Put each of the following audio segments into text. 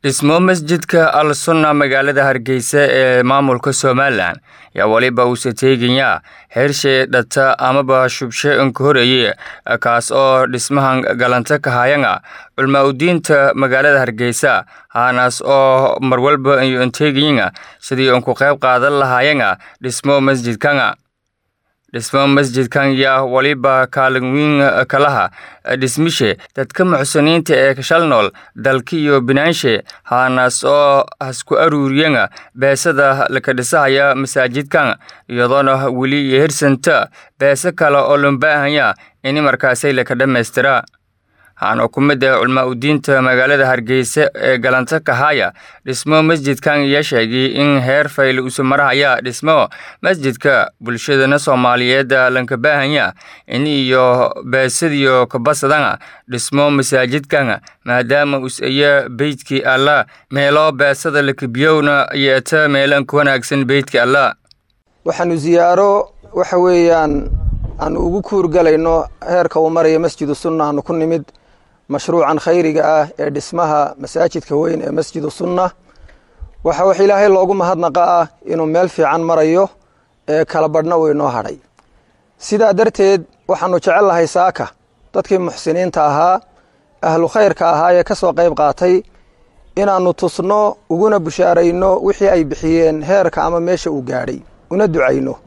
dhismo masjidka al sunna magaalada hargeysa ee maamulka somalilan ayaa weliba uuse teegayaa heershay dhata amaba shubshe inka horeeye kaas oo dhismahan galanta kahayanga culmaa udiinta magaalada hargeysa haanaas oo marwalba iyo inteegayanga sidii unku qayb qaadan lahaayanga dhismo masjidkanga dhismo masjidkan yaa waliba kaalin weyn kalaha dhismishe dadka muxsiniinta ee kashal nool dalka iyo binaanshe haanaas oo hasku aruuriyanga beesada laka dhisahaya masaajidkan iyadoona weli iyo hirsanta beese kale oo lombaahanya ini markaasay laka dhammaystira haana ku mid ah culmaa udiinta magaalada hargeysa ee galanta kahaya dhismo masjidkan ayaa sheegay in heer fayl usu marahaya dhismo masjidka bulshadana soomaaliyeed lanka baahanya in iyo beesadiyo kabasadana dhismo masaajidkan maadaama us-aya beydkii allah meelo beesada lakabiyowna yeeta meelan ku wanaagsan beydka allah waxaanu ziyaaro waxa weeyaan aanu ugu kuurgalayno heerka uu maraya masjidu sunna aanu ku nimid mashruucan khayriga ah ee dhismaha masaajidka weyn ee masjidu sunna waxa wax ilaahay loogu mahadnaqa ah inuu meel fiican marayo ee kala badhna uu inoo hadhay sidaa darteed waxaanu jecel lahay saaka dadkii muxsiniinta ahaa ahlu khayrka ahaa ee ka soo qayb qaatay inaannu tusno uguna bushaarayno wixii ay bixiyeen heerka ama meesha uu gaadhay una ducayno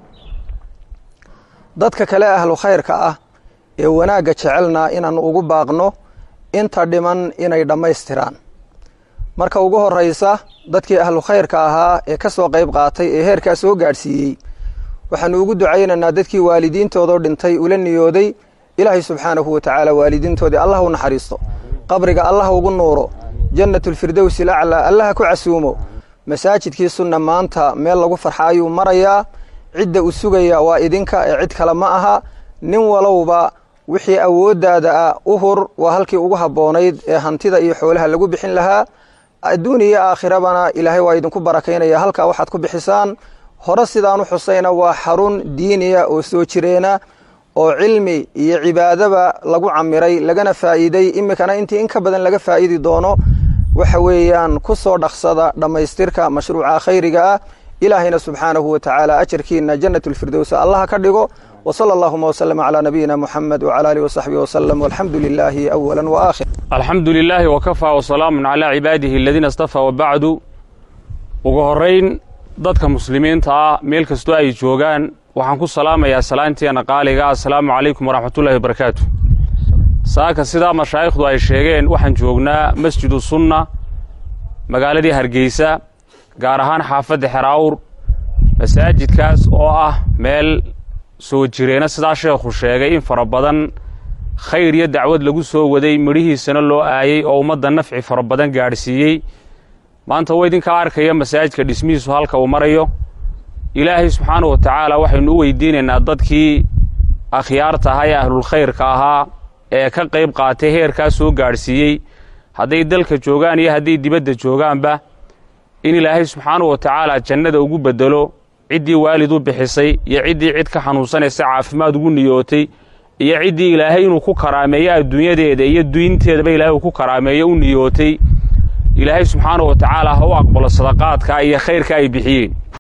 dadka kale ahlu khayrka ah ee wanaagga jecelna inaannu ugu baaqno inta dhiman inay dhammaystiraan marka ugu horraysa dadkii ahlu khayrka ahaa ee ka soo qayb qaatay ee heerkaa soo gaadhsiiyey waxaannu ugu ducaynaynaa dadkii waalidiintoodoo dhintay ula niyooday ilaahay subxaanahu wa tacaala waalidiintoodii allah u naxariisto qabriga allah ugu nuuro jannatulfirdowsi laclaa allaha ku casuumo masaajidkii sunna maanta meel lagu farxa ayuu marayaa cidda u sugaya waa idinka ee cid kale ma aha nin walowba wixii awooddaada ah u hur waa halkii ugu habboonayd ee hantida iyo xoolaha lagu bixin lahaa adduun iyo aakhirabana ilaahay waa idinku barakaynaya halkaa waxaad ku bixisaan hore sidaan u xusayna waa xarun diiniya oo soo jireena oo cilmi iyo cibaadaba lagu camiray lagana faa'iiday iminkana intii in ka badan laga faa'idi doono waxa weeyaan ku soo dhaqsada dhammaystirka mashruuca khayriga ah ilaahayna subxaanahu wa tacaala ajarkiina jannatulfirdows allaha ka dhigo wsala allahuma wslm cla nabiyina muxamed wcala alih wsaxbi wslm walxamdu lilaahi awala waakhir alxamdu lilaahi wakafaa wasalaamun calaa cibaadihi aladiina istafaa wabacdu ugu horrayn dadka muslimiinta ah meel kastoo ay joogaan waxaan ku salaamayaa salaanteena qaaliga assalaamu calaykum waraxmatullahi wabarakaatu saaka sidaa mashaayikhdu ay sheegeen waxaan joognaa masjidu sunna magaaladii hargeysa gaar ahaan xaafadda xeraawr masaajidkaas oo ah meel soo jireena sidaa sheekhu sheegay in fara badan khayr iyo dacwad lagu soo waday midhihiisana loo aayey oo ummadda nafci fara badan gaadhsiiyey maanta wa idinkaa arkaya masaajidka dhismihiisu halka uu marayo ilaahay subxaanahu wa tacaala waxaynu u weydiinaynaa dadkii akhyaarta ahaa ee ahlulkhayrka ahaa ee ka qayb qaatay heerkaa soo gaadhsiiyey hadday dalka joogaan iyo hadday dibadda joogaanba in ilaahay subxaanahu wa tacaala jannada ugu beddelo ciddii waalid u bixisay iyo ciddii cid ka xanuunsanaysa caafimaad ugu niyootay iyo ciddii ilaahay inuu ku karaameeyo adduunyadeeda iyo diinteedaba ilaahay uu ku karaameeyo u niyootay ilaahay subxaanahu wa tacaala ha u aqbalo sadaqaadka iyo khayrka ay bixiyeen